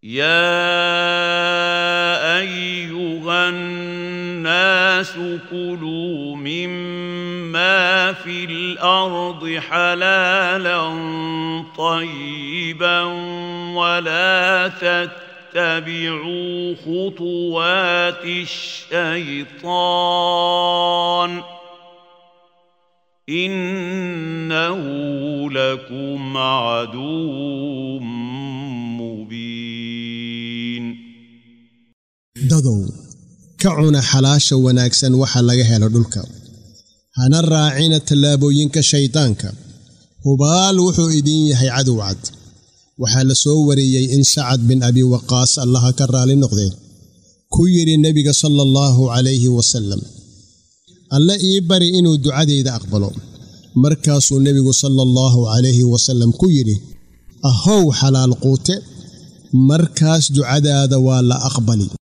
يا ايها الناس كلوا مما في الارض حلالا طيبا ولا تتبعوا خطوات الشيطان انه لكم عدو مبين dadow ka cuna xalaasha wanaagsan waxa laga helo dhulka hana raacina tallaabooyinka shayddaanka hubaal wuxuu idin yahay cadow cad waxaa la soo wariyey in sacad bin abi waqaas allaha ka raali noqdee ku yidhi nebiga sala allahu calayhi wasallam alle ii bari inuu ducadayda aqbalo markaasuu nebigu sala allahu calayhi wasallam ku yidhi ahow xalaal quute markaas ducadaada waa la aqbali